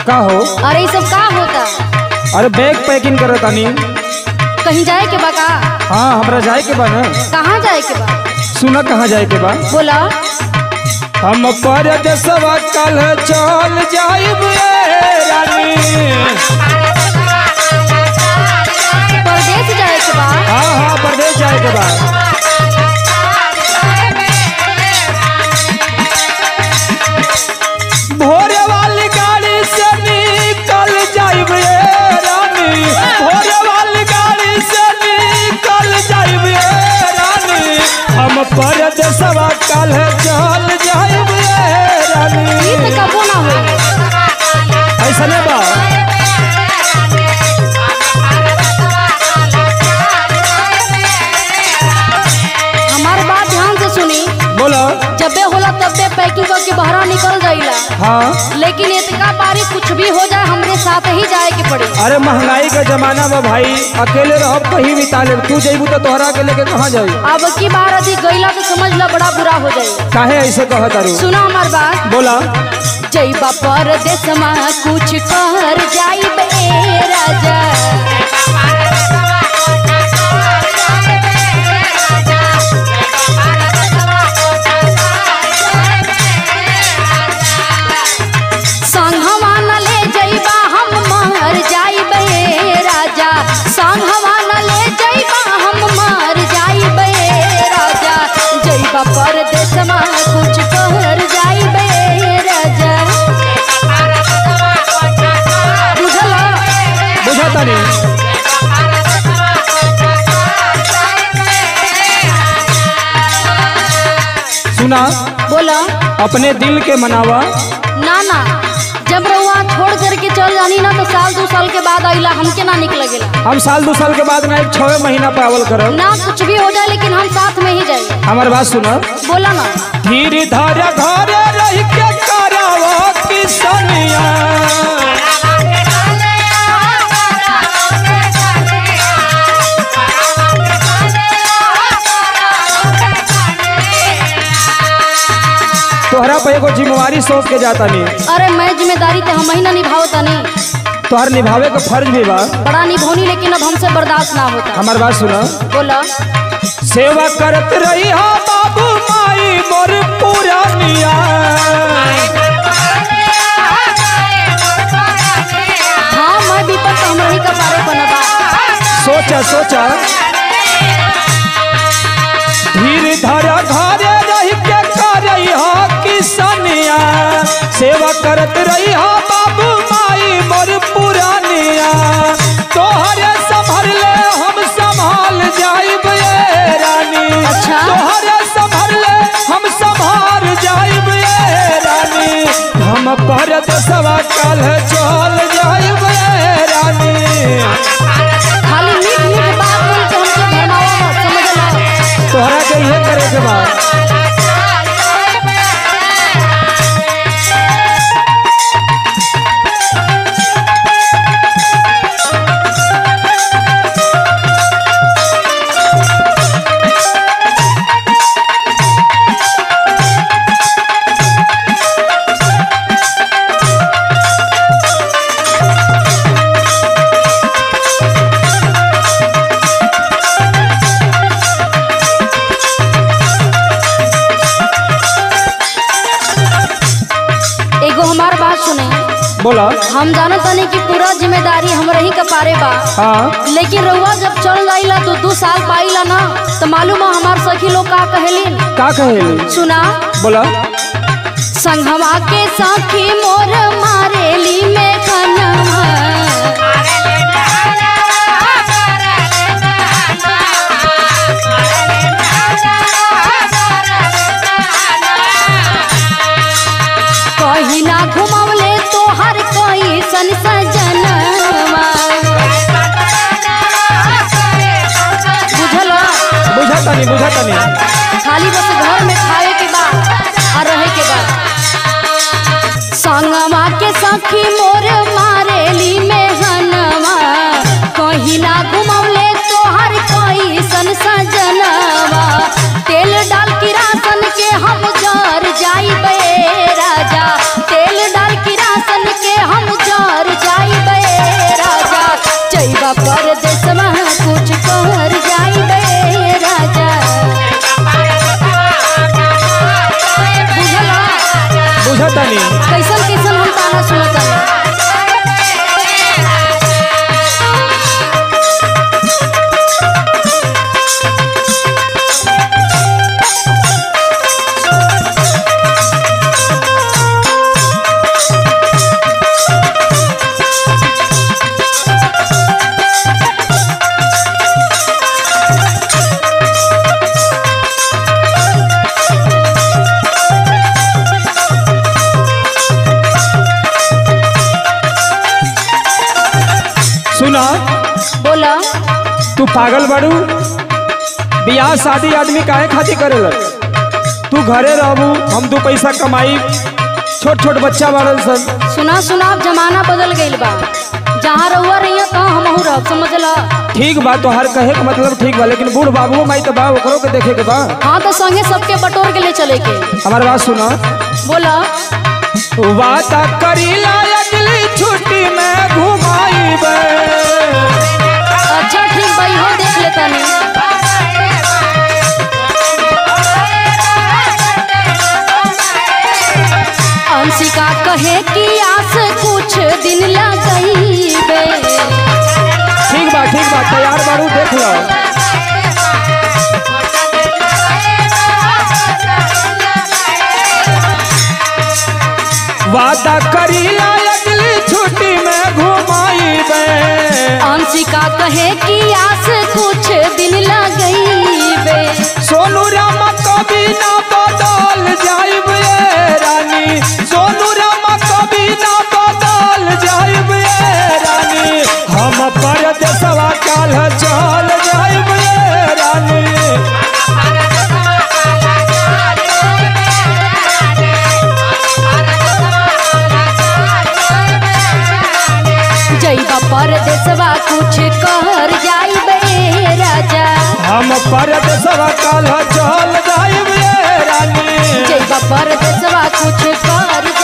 का हो अरे ये सब का होता अरे बैग पैकिंग करे तानी कहीं जाए के बा का हाँ हमरा जाए के बा ना कहाँ जाए के बा सुना कहाँ जाए के बा बोला हम परदेसवा कल चल जाइब ए रानी परदेश जाए के बा हाँ हाँ परदेश जाए के बा भोरे वाली गाड़ी से निकल जाइब ए रानी भोरे वाली गाड़ी से निकल जाइब ए रानी हम परदेसवा कल चल जाइब ए रानी ई तो कबो ना हो ऐसा नहीं बा हमार बात ध्यान से सुनी बोलो जबे होला तबे पैकिंग करके बहरा निकल जाइला हाँ लेकिन इतका बारी कुछ भी हो जाए हमरे साथ ही जाए के पड़ी अरे महंगाई का जमाना बा भाई अकेले रहो कहीं बिता ले तू जइबू तो तोहरा के लेके कहाँ जाई अब की बार यदि गईला तो समझ ला बड़ा बुरा हो जाए काहे ऐसे कह तारू सुना हमार बात बोला जईबा परदेश में कुछ कर जाइब ए राजा संघवा न ले जईबा हम मर जाइब ए राजा संघवा न ले जईबा हम मर जाइब ए राजा जईबा परदेश में कुछ कर जाइब ए राजा बुझला बुझा तानी सुना बोला अपने दिल के मनावा ना ना जब रउआ छोड़ करके चल जानी ना तो साल दो साल के बाद आइला हमके ना निक लगेला हम साल दो साल के बाद ना एक छवे महीना पावल करब ना कुछ भी हो जाए लेकिन हम साथ में ही जाए हमार बात सुना बोला ना धीरे धारा घरे रह के करावा किसनिया तोहरा पे एगो जिम्मेवारी सौंप के जाता नहीं अरे मैं जिम्मेदारी तो हम ही ना निभाओ तनी तोहर निभावे का फर्ज भी बा बड़ा निभौनी लेकिन अब हमसे बर्दाश्त ना होता हमार बात सुना बोला सेवा करत रही हा बाबू माई मोर पुरानिया हाँ मैं विपद तो हम रही का पारे बनबा सोचा सोचा धीर धारा घरे रह के करई हा किसनिया सेवा करत रही हा बाबू माई मोर पुरानिया तोहरे संभर ले हम संभाल जाइब ए रानी अच्छा। तोहरे संभर ले हम संभाल जाइब ए रानी हम परत सवा कल चल जाइब ए रानी खाली मीठ मीठ बात बोल के हमसे भरमावा मत समझ लो तोहरा के इहे करे के बा एगो हमार बात सुने बोला हम जानो तनी कि पूरा जिम्मेदारी हम रही का पारे बा हाँ लेकिन रउआ जब चल जाइला तो दू साल पाइला ना तो मालूम है हमार सखी लोग का कहेलिन का कहेली सुना बोला संघवा के सखी मोर मारेली में खनवा कहीं ना घुमवले तोहर कोई सन सजनवा बुझला बुझा तनी बुझा तनी खाली बस घर में खाए के बाद और रहे के बाद संगवा के सखी मोर मारेली में हनवा कहीं ना घुमौले तोहर कोई सन सजनवा तेल डाल के राशन के हम जर जाइबे राजा तेल डाल के राशन के हम जर सुनतानी कैसन कैसन हम ताना सुनत सुना बोला तू पागल बाड़ू बियाह शादी आदमी काहे खातिर करेला तू घरे रहबू हम दू पैसा कमाई छोट छोट बच्चा बाड़न सन सुना सुना अब जमाना बदल गईल बा जहाँ रहुआ रहिया तहाँ हमहू रह समझला ठीक बा तो हर कहे के मतलब ठीक बा लेकिन बूढ़ बाबू माई तो बा ओकरो के देखे के बा हाँ तो संगे सबके बटोर के ले चले के हमार बात सुना बोला वादा करीला अगली छुट्टी में घुमाईबे अच्छा ठीक भाई हो देख लेता नहीं अंशिका कहे कि आस कुछ दिन लगईबे ठीक बा ठीक बा तैयार बाड़ू देख लो वादा करीला अगली छुट्टी में घुमाईबे अंशिका कहे कि आस कुछ दिन लगईबे सोनू रामा कभी ना बदल जाइब ये रानी सोनू रामा कभी ना बदल जाइब ये रानी हम परदेसवा काल चल जाइब ये रानी जैबा परदेसवा कुछ कर जाइबे राजा हम परदेसवा काल चल जाइब ये रानी जैबा परदेसवा कुछ कर